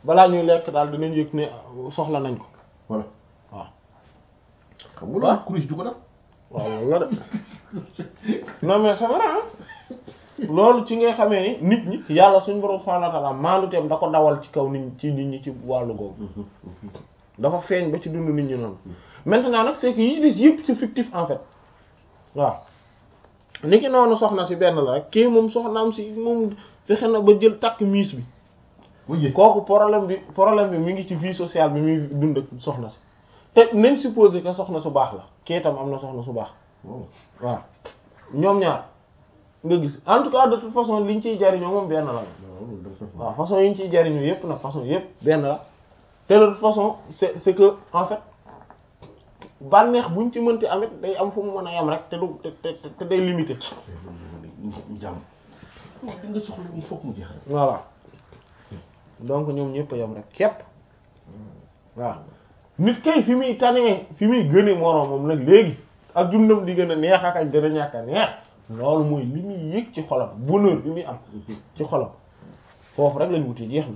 balaa ñuy lekk daal dinañ yëg ne soxla nañ ko voilà waaw xam nga loolu kuréel du ko def waaw loolu la de non mais c'est vrai hein loolu ci ngay xamee ni nit ñi yàlla suñu borom subhanahu wa ta'ala maaluteem da ko dawal ci kaw nit ci nit ñi ci wàllu googu dafa feeñ ba ci dund nit ñi noonu maintenant nag c'est que yi des yëpp c'est fictif en fait waaw ni ki noonu soxna si benn la rek kii moom soxnaam si moom fexe na ba jël takk miis bi oui kooku problème bi problème bi mi ngi ci vie sociale bi muy dund ak soxna si te nañ supposé que soxna su baax la kii itam am na soxna su baax waaw waaw ñoom ñaar nga gis en tout cas de toute façon liñ ciy jariñoo moom benn la loolu da nga waaw façon yi ñu ciy jariñoo yépp nag façon yépp benn la te de toute façon c'est c'est que en fait bànneex buñ ci mënti amit day am fu mu mën a yam rek te du te te te day limité jàmm li nga soxla il faut que mu jeex rek voilà donc ñoom ñëpp a yam rek képp waaw nit kay fi muy tanee fi muy gëne moroomam nag léegi ak dundam di gën a neex ak ak gën a ñàkk a neex loolu mooy li muy yëg ci xolam bonheur bi muy am ci xolam foofu rek lañ wuti jeex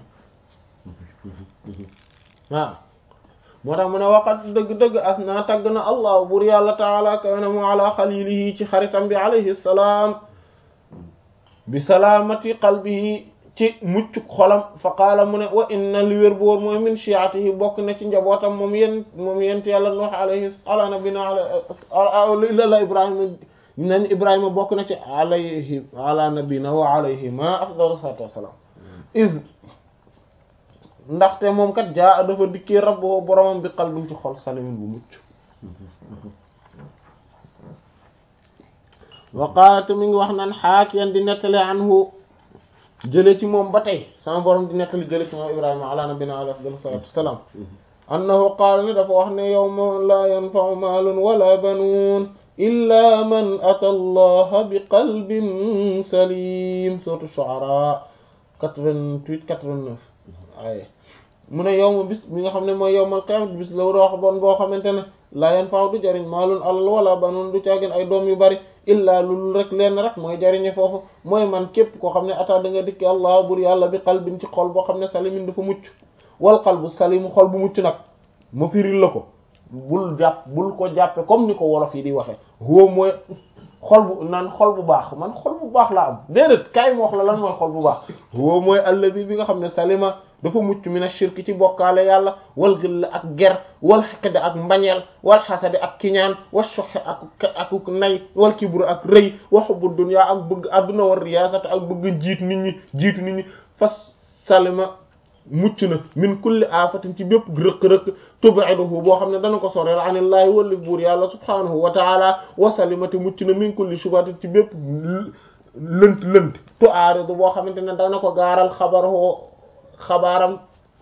na waaw moo tax mu ne waqat dëgg-dëgg as naa tagg na allah bur yàlla taala kaw na mu ala xalilihi ci xaritam bi alayhi salaam bi salaamati qalbihi ci muccuk xolam fa qaala mu ne wa inna li wér boor mooy min shi'atihi bokk na ci njabootam moom yéen moom yent yàlla nuux alayhi ala nabina ala la ibrahima nañ ibrahima bokk na ci alayhi ala nabina wa alayhi ma afdalu salatu wassalam iz ndaxte moom kat jaa dafa dikkee rabbo boromam bi qalbin ci xol salimin bu mucc wa qaala te mi ngi wax naan xaakiyan di nettali anhu jële ci moom ba tey sama borom di nettali jële ci moom ibrahima ala nabina alayhi afdalu salatu wassalam annahu qaala ni dafa wax ne yawma la yanfa'u maalun wala banuun illa man ata allaha bi qalbin salim sourate Shu'ara 88 89 ay mu ne yow ma bis mi nga xam ne mooy yowmal qiyaamati bis la wax bon boo xamante ne laa yanfa'u du jariñ maalun alal wala banuun du caagin ay doom yu bari illaa lul rek leen rek mooy jariñe foofu mooy man képp koo xam ne ata da nga dikki allah bur yàlla bi qalbin ci xol boo xam ne salimin dafa mucc wal qalbu salimu xol bu mucc nag ma firil la ko bul jàpp bul ko jàppe comme ni ko wolof yi di waxe huwa mooy xol bu naan xol bu baax man xol bu baax laa am déedéet kaay ma wax la lan mooy xol bu baax huwa mooy alladi bi nga xam ne salima dafa mucc min ash-shirk ci bokkaale yàlla wal xill ak ger wal xiqd ak mbañeel wal xasadi ak kiñaan wa shuh ak ak nay wal kibru ak rëy wa hubbu dunya ak bëgg adduna war riyaasat ak bëgg jiit nit ñi jiitu nit ñi fas salima mucc na min kulli afatin ci bépp rëq-rëq tub'iduhu boo xam ne dana ko soreel anillaahi walli buur yàlla subhanahu wa taala wa salimati mucc na min kulli shubatin ci bépp lënt lënt tu'aridu boo xamante ne dana ko gaaral xabaroo xabaaram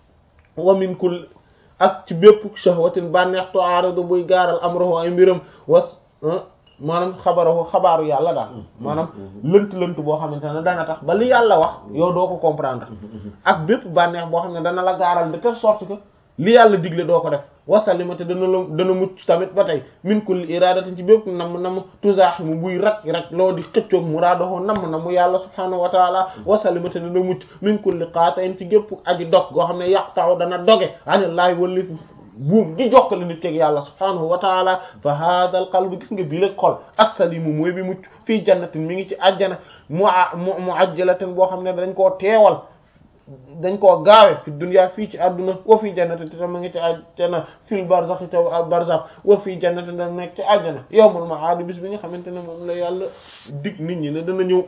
wa min kulli ak ci bépp shahwatin bànneex tu'aridu buy gaaral amrahu ay mbiram was maanaam xabarahu xabaaru yàlla daal maanaam lënt lënt boo xamante ne dana tax ba li yàlla wax yow doo ko comprendre ak bépp bànneex boo xam ne dana la gaaral de telle sorte que li yàlla digle doo ko def wasalimate dana la dana mucc tamit ba tey min kulli iradatin ci bépp nam nam tuzaaximu buy rak rak loo di xëccoog muraadahu nam na mu yàlla subhanahu wa taala wasalimate dana mucc min kulli qaata'in ci gépp aji dog goo xam ne yaqta'u dana doge anillaahi wallif buum gi jokkale nit keeg yàlla subhanahu wa taala fa hada al qalb gis nga bii la xol assalimu mooy bi mucc fii jannatin mi ngi ci àjjana mu mu muajjalatin boo xam ne dañ koo teewal dañ koo gaawe fi dunya fii ci àdduna wa fii jannatin te ma ngi ci àjjana fil barzakh te barzakh wa fii jannatin da nekk ci àjjana yawmul ma'ad bis bi nga xamante ne moom la yàlla dig nit ñi ne dana ñëw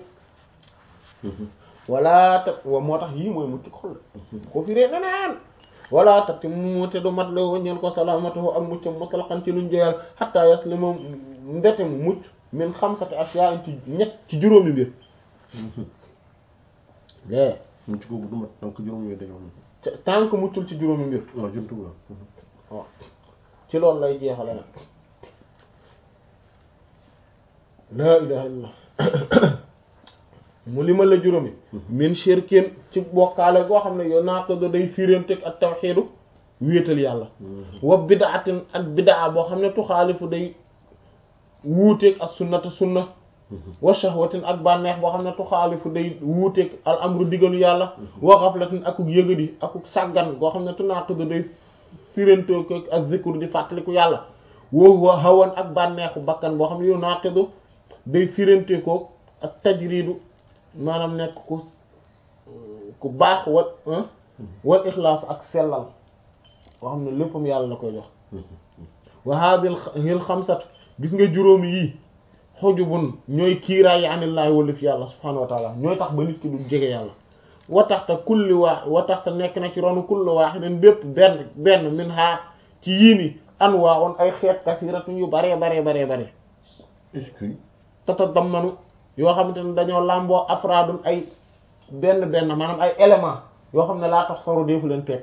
wala ta wa moo tax yii mooy mucc xol ko fi ree neneen wala takti mu te du mat la waññeel ko salaamatuhu ak muccam mutlaqan ci luñ joyal hatta yaslima mbete mu mucc min xamsati asyaa ci ñett ci juróomi mbir lée mucc googu du mat donc juróom yooyu dañoo am tant que muccul ci juróomi mbir waaw jumtu la waaw ci loolu lay jeexale nag laa ilaha illallah mu limal la juróomi min shirkin ci bokkaale goo xam ne yow naa ko do day firénteg ak tawxiidu wéetal yàlla wa bidaatin ak bidaa boo xam ne tuxaalifu day wuuteeg ak sunnata sunna wa shahwatin ak bànneex boo xam ne tuxaalifu day wuuteeg al amru digalu yàlla wa ghaflatin akuk yëgadi akuk sàggan boo xam ne tunaaqidu day firantoo ko ak zikr di fàttaliku yàlla wa hawan ak bànneexu bakkan boo xam ne yu naaqidu day firante ko ak tajridu maanaam nekk ku ku baax wa wal ixlaas ak sellal boo xam ne léppam yàlla la koy jox wa hadhihi xamsat gis nga juróomi yii xujubun ñooy kiiraay yi anillaahi walif yàlla subhanahu wa taala ñooy tax ba nit ki du jege yàlla wa taxta kulli waa wa taxta nekk na ci ronu kulli waahidin bépp benn benn min ha ci yii ni anwaa on ay xeet kasiratun yu bare bare bare bare est-ce que tatadammanu yoo xamante ne dañoo làmboo afraadun ay benn benn maanaam ay élément yoo xam ne laa tax soro deefu leen teg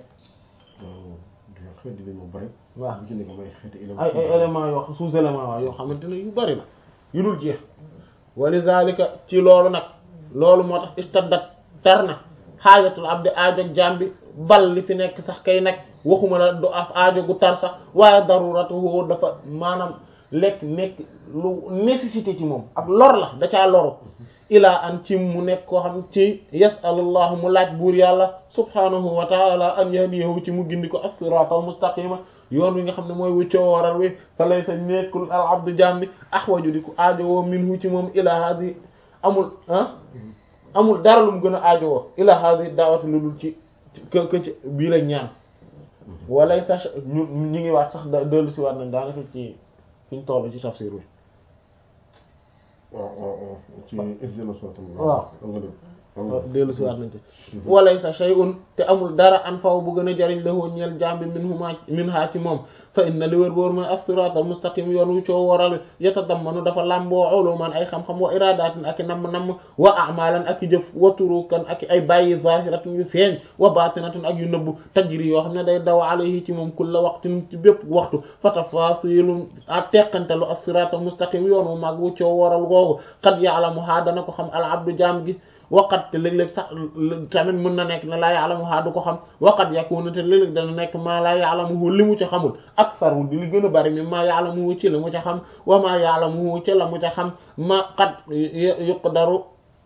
waaw xeet dinañ ma bari waaw bu ci nekk may xeeti élément ay ay éléments yoo sous élément waaw yoo xamante ne yu bari la yu dul jeex walizalika ci loolu nag loolu moo tax istaddat tar na xaajatul abdi aajo jaam bi bal li fi nekk sax kay nag waxuma la du af aajo gu tar sax waaye daruratuhu dafa maanaam lekk nekk lu nécessité ci moom ak lor la da caa loru ilaa an ci mu nekk koo xam ci yasalullahu mu laaj buur yàlla subhanahu wa taala an yahdiyahu ci mu gindi ko as-siraatal mustaqima yoon wi nga xam ne mooy wuccoo waral wi fa lay sa nekkul al abdu jaam bi ahwaju di ko aajowoo minhu ci moom ila hadi amul ah amul dara lu mu gën a aajowoo ila hadi daawati lu dul ci kë kë ci bii la ñaan walay sa ñu ñu ngi waat sax dellu si waat nañ daanaka ci fi ñu toll ci tafsir wi waaw waaw waaw ci ihdina siratal waaw nga def dellu si waat nañ ci walay sa shay'un te amul dara an faw bu gën a jariñ lahu ñeel jambi min huma min ha ci moom fa inna li wér boor mooy as-siratal mustaqim yoon wu coo waral yatadammanu dafa lamboo uluman ay xam-xam wa iradatin ak i namm-namm wa a'malan ak i jëf wa turukan ak i ay bàyyi zahiratun yu feeñ wa batinatun ak yu nëbb tajri yoo xam ne day daw alayhi ci moom kulla waqtin ci bépp waxtu fa tafasilu a teqantelu as-siratal mustaqim yoon wu mag wu coo waral googu qad ya'lamuha dana ko xam al abdu jaam gi waqat te léeg-léeg sax tamit mën na nekk ne laa ya'lamuha du ko xam waqat yakunu te léeg-léeg dana nekk maa laa ya'lamuhu li mu ca xamul aktharu di li gën a bari mi maa ya'lamuhu ci li mu ca xam wa maa ya'lamuhu ci la mu ca xam ma qad yuqdaru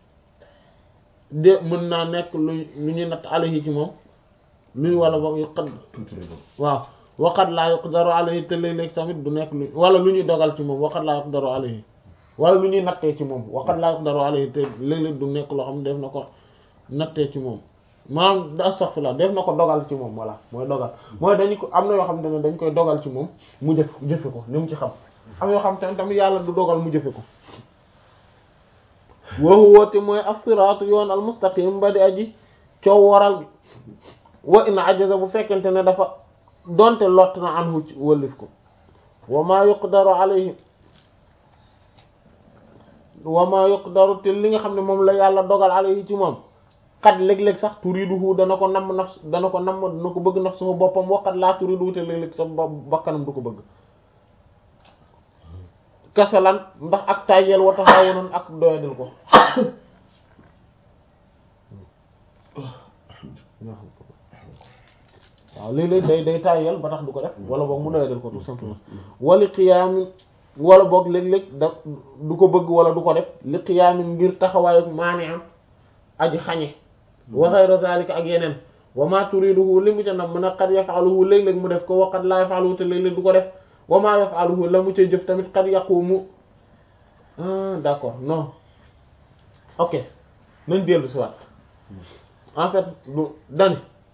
de mën naa nekk lu lu ñuy natt alayhi ci moom luy wala boog yuqad tuuti lay doon waaw waqat laa yuqdaru alayhi te léeg-léeg tamit du nekk lu wala lu ñuy dogal ci moom waqat laa yuqdaru alayhi wala lu ñuy nattee ci moom waqat laa yuqdaru alayhi te léeg-léeg du nekk loo xam ne def na ko nattee ci moom maanaam astaghfirullah def na ko dogal ci moom voilà mooy dogal mooy dañu ko am na yoo xam ne dañ koy dogal ci moom mu jëf jëfe ko li mu ci xam am yoo xam te tamit yàlla du dogal mu jëfe ko wa huwa te mooy as-siraatu yoon al mustaqim ba di aji coow waral bi wa in ajaza bu fekkente ne dafa donte lott na anhu ci wëllif ko wa ma yuqdaru alayhi wa ma yuqdaru te li nga xam ne moom la yàlla dogal alayhi ci moom xat léeg-léeg sax turiduhu dana ko namm naf dana ko namm dana ko bëgg naf sama boppam waqat laa turiduhu te léeg-léeg sa bakkanam du ko bëgg kasalan ndax ak tàyyeel wa taxawonoon ak doyadil ko waaw léeg-léeg day day tàyyeel ba tax du ko def wala boog mu doyadil ko tout simplement wali qiyaamin wala boog léeg-léeg da du ko bëgg wala du ko def li qiyaamin ngir taxawaayu maani am aji xañe wa ghayra zalika ak yeneen wa ma turiduhu li mu ca nam mën a qad yaf'aluhu léeg-léeg mu def ko wa qad la yaf'aluhu te léeg-léeg du ko def wa ma yaf'aluhu la mu cay jëf tamit qad yaqumu ah d'accord non ok nañ dellu si waat en fait du dani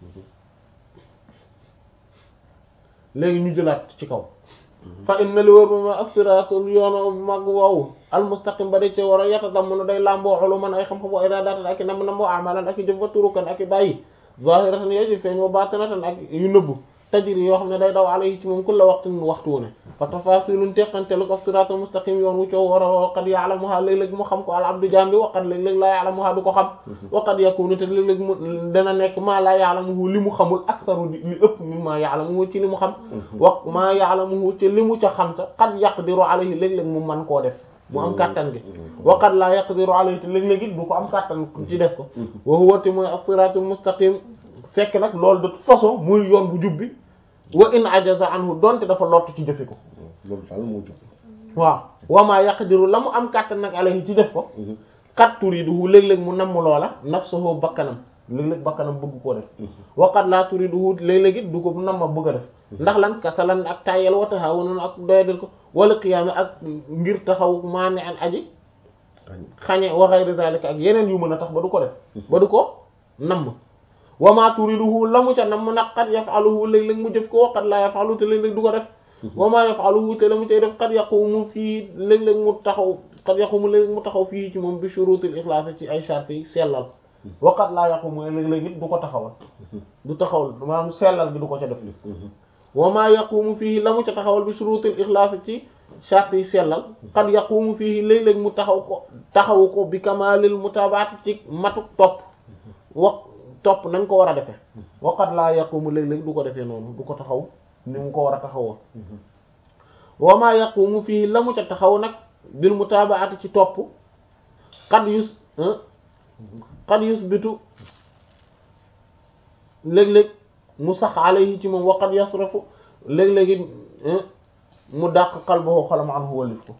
léegi ñu jëlaat ci kaw fa inna li wër ma as-siraatul yoonu mag woowu al-mustaqim ba de ci war a yatadammanu day làmboo uluman ay xam-xam wa iradatan ak i nam nam wa amalan ak i jëf wa turukan ak i bàyyi zahiratan yoo ci feeñ wa batinatan ak yu nëbbu tajri yoo xam ne day daw alayhi ci moom kulla waqtin waxtu wu ne fa tafasilun teqantelu ko siraatul mustaqim yoon wu coow war a qad ya'lamuha léeg-léeg mu xam ko al abdu jambi wa qad léeg-léeg laa ya'lamuha du ko xam wa qad yakunu te léeg-léeg mu dana nekk maa laa ya'lamuhu li mu xamul aktharu li ëpp mimma ya'lamuhu ci li mu xam wa maa ya'lamuhu ci li mu ca xam sa qad yaqdiru alayhi léeg-léeg mu man koo def mu am kàttan gi wa qad laa yaqdiru alayhi te léeg-léeg it du ko am kàttan ci def ko wa huwa te mooy as-siraatul mustaqim fekk nag loolu de toute façon muy yoon bu jubbi wa in ajaza anhu donte dafa lott ci jëfe ko loolu daal moo jub waaw wamaa yaqdiru la mu am kàttan nag alayhi ci def ko kat turiduhu léeg-léeg mu namm loola nafsuhu bakkanam léeg-léeg bakkanam bëgg koo def waqat laa turiduhu léeg-léeg it du ko namm bëgg a def ndax lan kasalan ak tayel wa taxawunoon ak doyadal ko wala qiyaama ak ngir taxaw maane an aji xañe wa ghayri zalika ak yeneen yu mën a tax ba du ko def ba du ko namm wama turiduhu la mu ca namm nag qad yaf'aluhu léeg-léeg mu jëf ko waqat laa yaf'alu te léeg-léeg du ko def wama yaf'aluhu te la mu cay def qad yaqumu fii léeg-léeg mu taxaw qad yaqumu léeg-léeg mu taxaw fii ci moom bi shurutil ikhlas ci ay charte yi sellal waqat laa yaqumu léeg-léeg it du ko taxawal du taxawal maanaam sellal gi du ko ca def wama yaqumu fii la mu ca taxawal bi shurutil ikhlas ci charte yi sellal qad yaqumu fii léeg-léeg mu taxaw ko taxawu ko bi kamalil mutabaat ci matu topp wax topp nañ ko war a defee waqat laa yaqumu léeg-léeg du ko defee noonu du ko taxaw ni mu ko war a taxawoo wama yaqumu fii la mu ca taxaw nag bil mutabaati ci topp qad yus qad yusbitu léeg-léeg mu sax alayhi ci moom wa qad yasrafu léeg-léegi mu dàq qalbahu xolam anhu wallif ko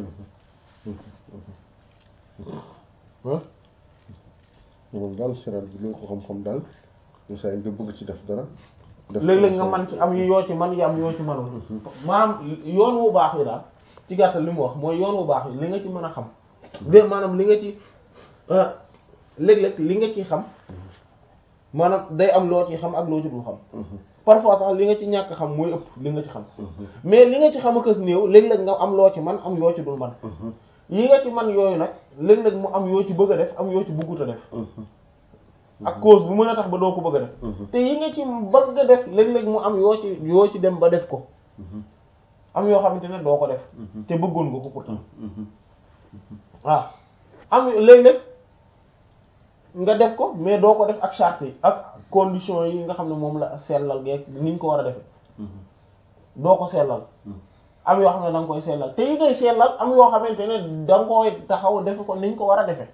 moom daal siral bi lu ko xam-xam daal ñu saa nga bëgg ci def dara léeg-léeg nga man ci am yu yoo ci man yi am yoo ci manul maanaam yoon wu baax yi daal ci gàttal li mu wax mooy yoon wu baax yi li nga ci mën a xam de maanaam li nga ci léeg-léeg li nga ci xam maanaam day am loo ci xam ak loo ci dul xam parfois sax li nga ci ñàkk xam mooy ëpp li nga ci xam mais li nga ci xam akës néew léeg-léeg nga am loo ci man am yoo ci dul man yi nga ci man yooyu nag léeg-léeg mu am yoo ci bëgg a def am yoo ci bëggut a def ak cause bu mën a tax ba doo ko bëgg a def te yi nga ci bëgg a def léeg-léeg mu am yoo ci yoo ci dem ba def ko am yoo xamante ne doo ko def te bëggoon nga ko pourtant waaw am léeg-léeg nga def ko mais doo ko def ak charte yi ak condition yi nga xam ne moom la sellal geeg ni ñu ko war a defe doo ko sellal am yoo xam ne da nga koy sellal te yi ngay sellal am yoo xamante ne da nga koy taxaw defe ko ni ñu ko war a defe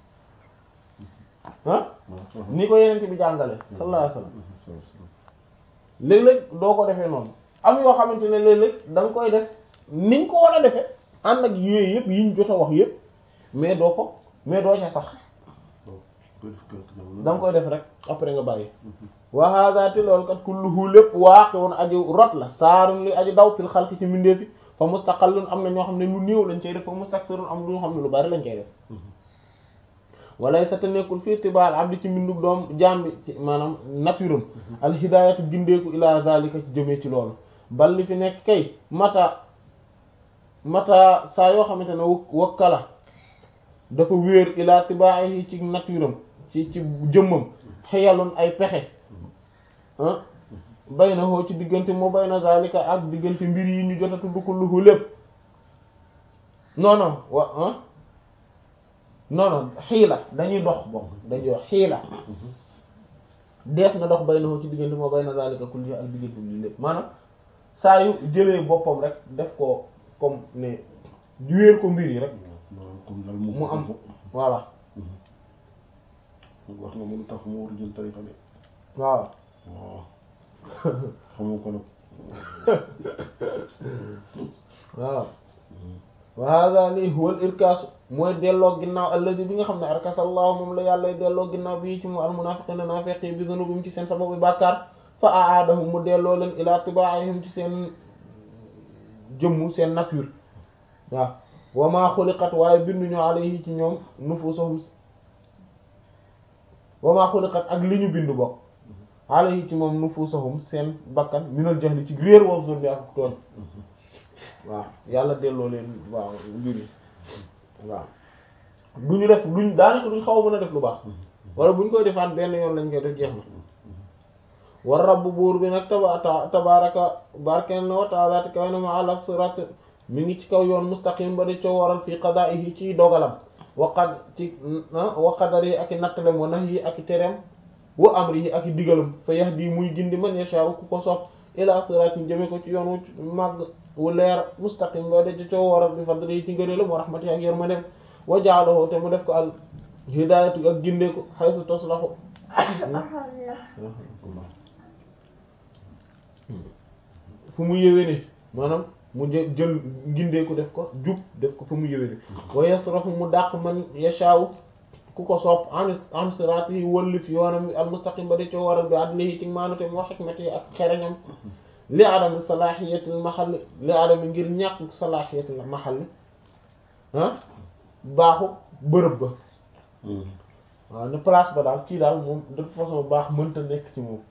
ah ni ko yeneen bi jàngale sallallahu alayhi wasallam léeg-léeg doo ko defee noonu am yoo xamante ne léeg-léeg da nga koy def ni ñu ko war a defe ànd ak yooyu yëpp yi ñu jot a wax yëpp mais doo ko mais doo ca sax da nga koy def rek après nga bàyyi wa hadha te loolu kat kulluhu lépp waaqi'un aji rot la saarun li aji daw fil xalqi ci mbindeefi fa mustaqallun am na ñoo xam ne lu néew lañ cay def fa mustakthirun am lu xam ne lu bari lañ cay def walay sa te nekkul fii tibaal abdi ci mbindub doom jambi ci maanaam naturam al hidayatu gindeeku ila zalika ci jëmee ci loolu bal li fi nekk kay mata mata saa yoo xamante ne wakkala dafa wéer ila tibaahi ci naturam ci ci jëmmam xeyaloon ay pexe ah bay na xoo ci diggante moo bay na zalika ak diggante mbir yi ñu jot a tudd ko luhu lépp non non wa ah non non xiila dañuy dox bon dañuy wax xiila def na dox bay na xoo ci diggante moo bay na zalika kulli ak diggante lii lépp maanaam saa yu jëlee boppam rek def ko comme ne wéer ko mbir yi rek mu am voilà wax nga mënu tax mu war a jël tarixa bi waaw waaw xamu ko nag waaw wa hada lii huwa al irkaasu mooy delloo ginnaaw alladi bi nga xam ne arkasallahu moom la yàlla delloo ginnaaw bi ci mu al munafiqina naafiqi bi zunubihim ci seen sababu bàkkaar fa aadahum mu delloo leen ila tibaa'ihim ci seen jëmmu seen nature waaw wa maa xuliqat waaye binduñu alayhi ci ñoom nufusuhum wa maa xuliqat ak li ñu bindu bokk alayhi ci moom nufusuhum seen bakkan minal jahli ci réer wa zulmi ak tooñ waaw yàlla delloo leen waaw mbir yi waaw du ñu def duñ daanaka duñ xaw a mën a def lu baax wala buñ koy defaat benn yoon lañ koy def jeex na war rabb buur bi nag taba tabaraka barken na wa taala te kaw na ma ala sirat mi ngi ci kaw yoon mustaqim ba di coo waral fii qada'ihi ci dogalam waqad ci wa qadari ak i nattalem wa nahyi ak i tereem wa amrihi ak i digalam fa yahdi muy gindi man yasha'u ku ko sopp ila siratin jëme ko ci yoon wu màgg wu leer mustaqim ba di coo waral bi fadli ci ngëneelam wa rahmatihi ak yërmandeem wa ja'alahu te mu def ko al hidayatu ak gindeeku haythu taslahu fu mu yéwéne maanaam mu jë jël gindeeku def ko jub def ko fa mu yëwee wa yasrafu mu dàq man yashaaw ku ko sopp an an siraat yi wëllif yoonam al mustaqim ba di coo waral bi adlihi ci maanute moo xikmati ak xereñam li adami salaahiyatil mahalli li adami ngir ñàkk salaahiyatil mahalli ah baaxu bërëb ba waaw ne place ba daal kii daal moom de toute façon baax mënta nekk ci moom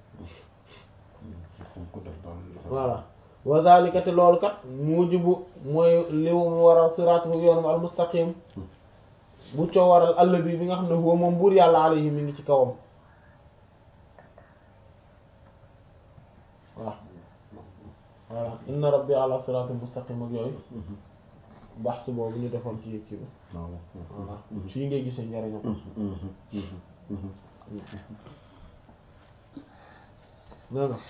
voilà wa zalika te loolu kat mujibu mooy li mu waral siraatuhu yoonam al mustaqim bu coo waral alladi bi nga xam ne huwa moom buur yàlla alayhi mi ngi ci kawam waaw voilà inna rabbi ala siraatin mustaqim ak yooyu baax ci boobu ñu defoon ci yëkki bi voilà fii ngay gisee njariñam nee na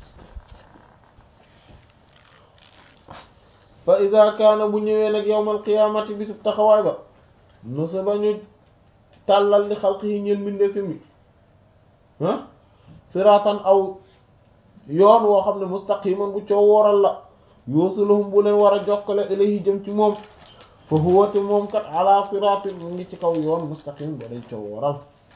fa ida kaana bu ñëwee nag yawmal qiyaamati bi sub taxawaay ba nusa ba ñu tàllal li xalq yi ñeen mbindee fi mi ah siraatan aw yoon woo xam ne mustaqiman bu coow wooral la yuusiluhum bu leen war a jokkale ilayhi jëm ci moom fa huwa te moom kat ala siraatin mu ngi ci kaw yoon mustaqim ba day coow wooral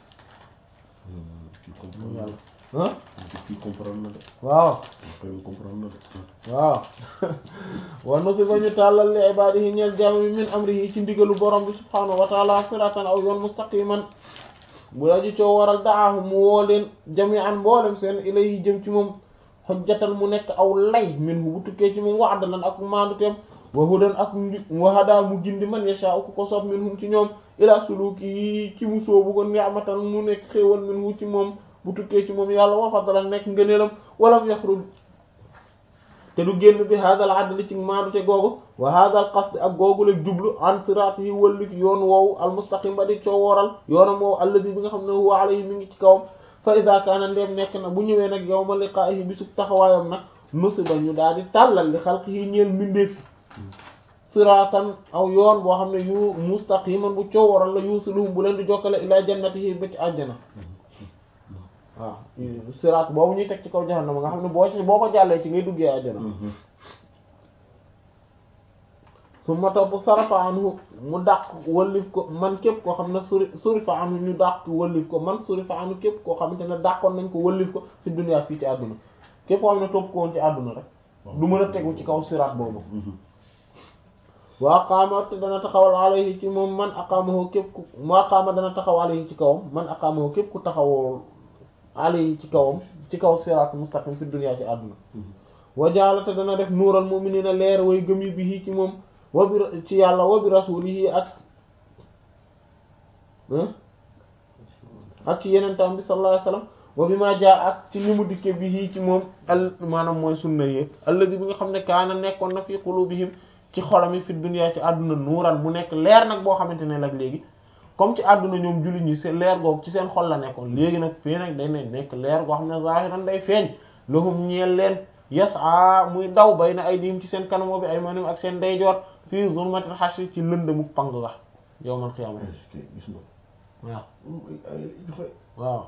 yàlla ah kii comprendre na de waaw kay comprendre na de waaw wa nusiba ñu tàllal li ibaadihi ñeel jaam bi min amrihi ci ndigalu borom bi subhaanahu wa taala siratan aw yoon mustaqiman bu aji coo waral daahu mu woo leen jami'an mboolem seen ilayhi jëm ci moom xojjatan mu nekk aw lay min bu tukkee ci moom wa adalan ak maanduteem wa hudan ak wa hada mu gindi man yasha ku ko soob minhum ci ñoom ila suluki ci mu soobu ko ni'matan mu nekk xéewal minhu ci moom bu tukkee ci moom yàlla wa fadlan nekk ngëneelam walam yaxruj te du génn bi hadal adli ci maandute googu wa hadal qasd ak googu la jublu an sirat yi wëllif yoon woowu al mustaqim ba di coo wooral yoonam woowu alladi bi nga xam ne huwa alayhi mi ngi ci kawam fa ida kaana ndeem nekk na bu ñëwee nag yawma liqaa'ihi bi sub taxawaayam nag nusiba ñu daal di tàllal li xalqihi ñeel mbindeefi siratan aw yoon boo xam ne yu mustaqiman bu coo wooral la yusiluhum bu leen di jokkale ila jannatihi ba ci àjjana waaw siraat boobu ñuy teg ci kaw jahannama nga xam ne boo ci boo ko jàllee ci ngay duggee àjjana su ma topp sarafa anhu mu dàq wallif ko man képp koo xam ne suri surifa anhu ñu dàq wallif ko man surifa anhu képp koo xamante ne dàqoon nañ ko wallif ko fi dunya fii ci àdduna képp koo xam ne topp ko woon ci àdduna rek du mën a tegu ci kaw siraat boobu wa aqaama te dana taxawal alayhi ci moom man aqaamahu képp ku mu aqaama dana taxaw alayhi ci kawam man aqaamahu képp ku taxawoo alayhi ci kawam ci kaw siraat mustaqim fi dunya ci àdduna wa jaalate dana def nuural mu'minina leer way gëm yi bi ci moom wa bi ci yàlla wa bi rasulihi ak ak ci yeneen tam bi sallallahu alayhi wasallam wa bi ma jaa ak ci ni mu dikke bi ci moom al maanaam mooy sunna yi alladi bi nga xam ne kaana nekkoon na fi qulubihim ci xolam yi fi dunya ci àdduna nuural mu nekk leer nag boo xamante ne nag léegi comme ci àdduna ñoom jullit ñi seen leer googu ci seen xol la nekkoon léegi nag fii nag day ne nekk leer goo xam ne zahiran day feeñ lahum ñeel leen yas'a muy daw bay na ay diim ci seen kanamo bi ay manim ak seen ndeyjoor fii zulmatil hashr ci lëndëmu pang ga yawmal qiyaama gis na waaw waaw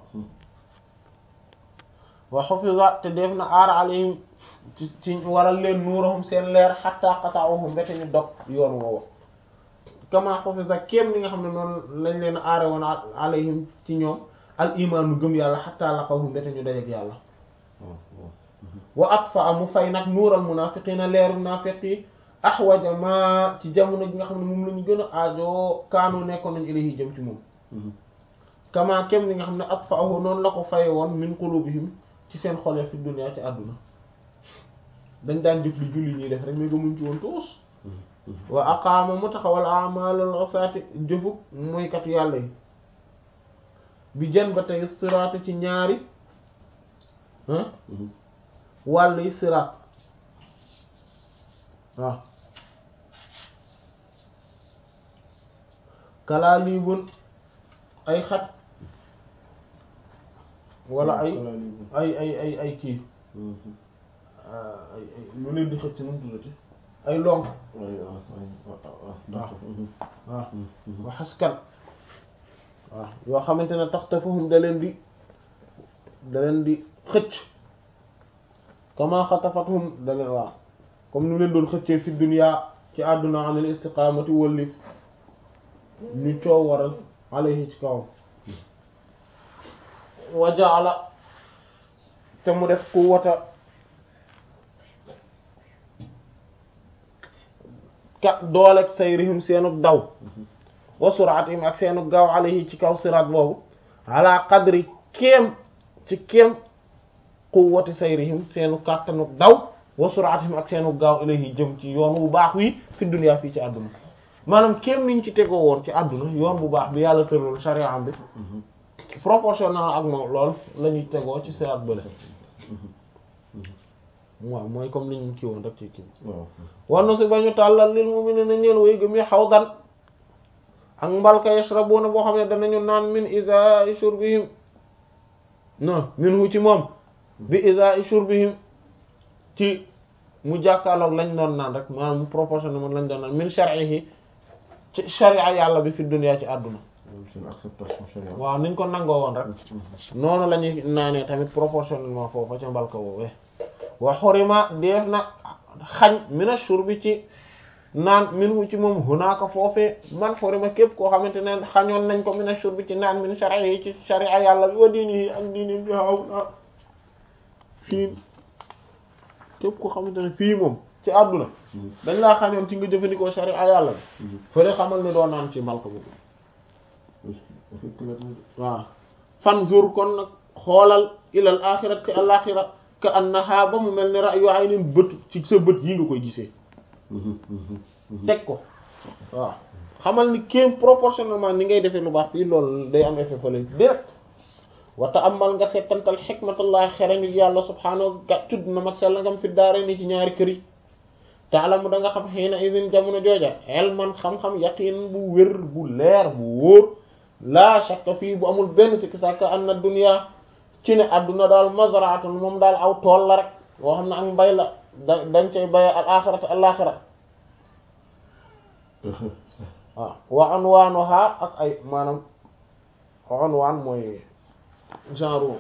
wa hufiza te def na aar alayhim ci ci waral leen nuurahum seen leer hatta qata'uhum mbete ñu dog yoon woowa kama hufiza kéem li nga xam ne noonu lañ leen aare woon alayhim ci ñoom al imaanu gëm yàlla hatta laqahum mbete ñu dajeek yàlla wa atfa mu fay nag nuural munaafiqiina leeru naafiq yi ahwaja ma ci jamono ji nga xam ne moom la ñu gën a aajoo kaanu nekkoon nañu ilayhi jëm ci moom kama kem li nga xam ne atfa'ahu noonu la ko faye woon min qulubihim ci seen xol fi dunya ci àdduna dañ daan jëf li julli ñuy def rek mais gëmuñ ci woon tuus wa aqaama mu taxawal a'malul usaati jëfuk mooykatu yàlla yi bi jan ba tey siraatu ci ñaari wàll yi siraat waaw kalaa liibun ay xat wala ay ay ay ay ay kii ay ay lu leen di xëcc nu mu tuddati ay lonk waaw wa xaskan waaw yoo xamante ne tax tafahum da leen di da leen di xëcc kama xatafatuhum da leen waaw comme ni leen doon xëccee fi dunya ci àdduna anil istiqamati wëllif ñu coow waral alayhi ci kawam wa ja'ala te mu def ku wata ka dooleeg sayrihim seenu daw wa suraatihim ak seenu gaaw alayhi ci kaw siraat boobu ala qadri kéem ci kéem quwwati sayrihim seenu kàttanu daw wa suraatihim ak seenu gaaw ilayhi jëm ci yoon bu baax wi fi dunya fii ci àdduna maanaam kéem niñ ci tegoo woon ci àdduna yoon bu baax bi yàlla tëraloon sharia am bi proportionnel ak moom lool la ñuy tegoo ci siraat bële waaw mooy comme li ñu kii woon rek ci kii waaw war na si ba ñu tàllal lil mu'minina ñeel way gëm yi hawdan ak mbalka yashrabuna boo xam ne danañu naan min izaa'i shurbihim non minhu ci moom bi izaa'i shurbihim ci mu jàkkaarloog lañ doon naan rek maanaam mu proportionné moom lañ doon naan min shar'ihi ci sharia yàlla bi fi dunya ci àdduna moom seen acceptation sharia waaw niñ ko nangoo woon rek noonu la ñuy naanee tamit proportionnellement foofu ca mbalka woowee wa xurima def na xañ mina shurbi ci naan minhu ci moom hunaaka foofee man xurima képp koo xamante ne xañoon nañ ko mina shurbi ci naan min sharia yi ci sharia yàlla bi wa diini yi ak diini bi xaw na fii képp koo xamante ne fii moom ci àdduna dañ laa xañoon ci nga jëfandikoo sharia yàlla bi fële xamal ni doo naan ci mbalka boobu effectivement waaw fanzur kon nag xoolal ilal axirat ci alaxira ka annaha ba mu mel ni ra'yu aynin bët ci sa bët yi nga koy gisee teg ko waaw xamal ni kéem proportionnellement ni ngay defee lu baax fii loolu day am effet fële direct wata amal nga settantal xikmatullahi xereñu yàlla subhaanahu ga tudd na mag sella ngam fi daare ni ci ñaari kër yi taalamu da nga xam xëy na idin jamono jooja elman xam-xam yaqin bu wér bu leer bu wóor laa shakka fii bu amul benn sikki sàkka anna dunya ci ne adduna daal mazraatun moom daal aw tool la rek boo xam ne ak mbay la da dañ cay baye al axirata al axira waaw wa anwaanuha ak ay maanaam anwaan mooy genre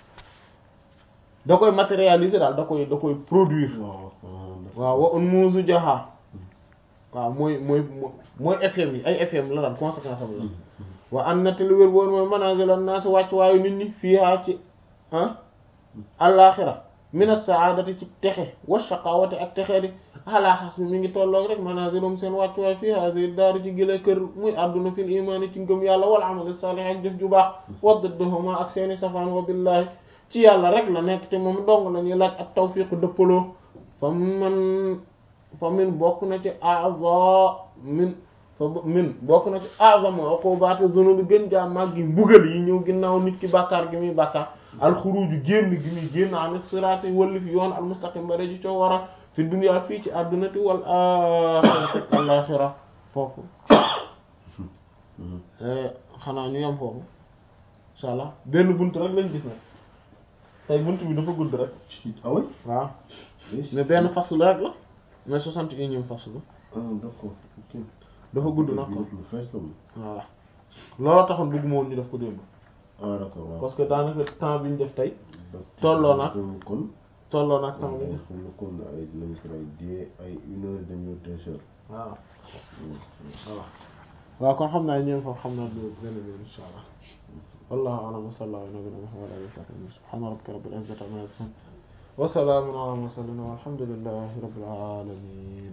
da koy matérialiser daal da koy da koy produire waaw waaw wa un muusu jaha waaw mooy mooy mooy FM yi ay FM la daan conséquence am la wa an na te lu wér woon mooy manazil an naas wàcc waayu nit ñi fiihaa ci ah alaaxira min as-sa'adati ci texe wa shaqawati ak texe di ala hasbi mi ngi tolloog rek manazilum seen wàcc waay fii haadihi daari ci gile kër muy àdduna fil imaani ci ngëm yàlla wal amali salih ak jëf ju baax wa didduhuma ak seeni safaan wa billahi ci yàlla rek la nekk te moom dong la ñuy laaj ak tawfiq dëppaloo fa man fa min bokk na ci a'za min fa min bokk na ci a'zamu uqubati zunubi gën jaa màggi mbugal yi ñëw ginnaaw nit ki bàkkaar gi muy bàkkaar alxuruju génn gi muy génn an siraati walli fi yoon almustaqim ba ci coo wara fi dunya fii ci addunati wal axirati alaxira foofu xanaa ñu yem foofu insha allah benn bunt rek lañ gis nag tey bunt bi dafa gudd rek ah oui waaw mais benn faslu rek la mais soixante et unième faslu ah d'accord ok dafa gudd nag bi ko def lu fees la moom voilà looloo taxoon bëgguma woon ñu def ko démb ah d'accord waaw parce que daanaka temps bi ñu def tey tolloo na kon tolloo nag temps waaw bi ñu def xam ne kon ay dinañ ko ay die ay une heure demi deux heures waaw voilà waaw kon xam naa ñoom foofu xam naa du benn benn insha allah wallahu a'lam wa sallallahu ala nabiyyina muhammad wa alihi wa sahbihi subhana rabbika rabbil izzati amma yasifun wa salamun ala al mursalin walhamdulillahi rabbil alamin